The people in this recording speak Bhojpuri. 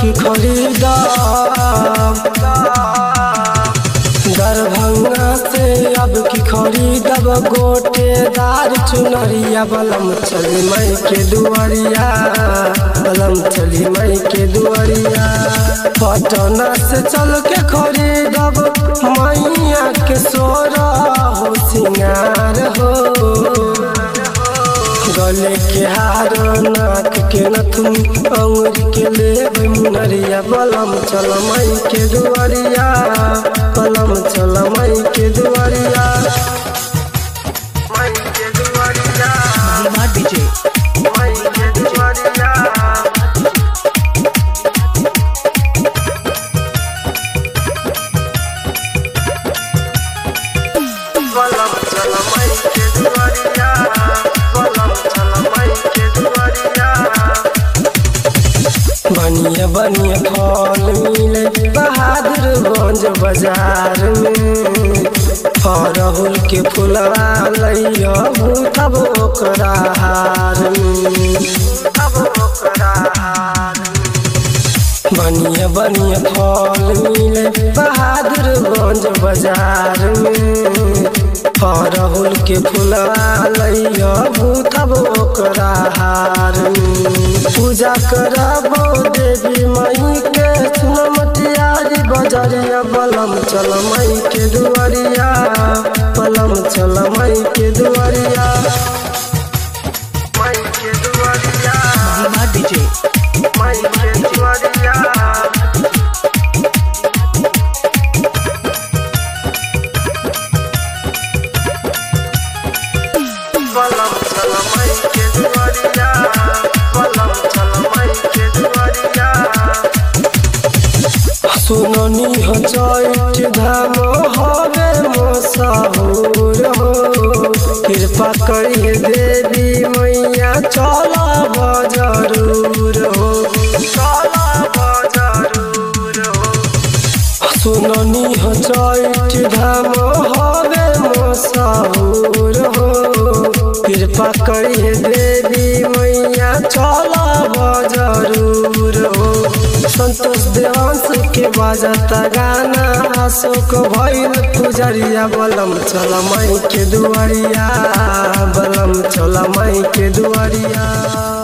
की खरीदा दरभंगा से अब की खरीदब गोटेदार चुनरिया बलम चली मई के दुआरिया बलम चली मई के दुआरिया पटना से चल के खरीदब मैया के सोरा हो सिंगार हो गले के हार नाक के नथुन अंगुर के लेब मुनरिया बलम चल मई के दुआरिया बलम चल मई के दुआरिया मई के दुआरिया महिमा डीजे मई के दुआरिया बलम चल मई के दुआरिया बलम चल मई के दुआरिया बनिया बनिया फल मिले बहादुरगंज बाजार में अरहुल के फुलवा लैया तब ओकरा हार में तब ओकरा हार में बनिया बनिया फल मिले बहादुरगंज बाजार में अरहुल के फुलवा लैया तब ओकरा हार में पूजा करबो देवी मई के सुनमतियारी बजरिया बलम चल मई के दुआरिया बलम चल मई के दुआरिया मई के दुआरिया महिमा डीजे मई के दुआरिया बलम चल मई के दुआरिया बलम चल मई के दुआरिया सुननी हो चैत धाम हवे मोसाहुर हो कृपा करिए देवी मैया चला बजरूर हो चला बजरूर हो सुननी हो चैत धाम हवे मोसाहुर हो कृपा करिए देवी मैया चला बजरूर हो संतोष देवांश के बाजता गाना अशोक भैल पुजरिया बलम चल मई के दुआरिया बलम चल मई के दुआरिया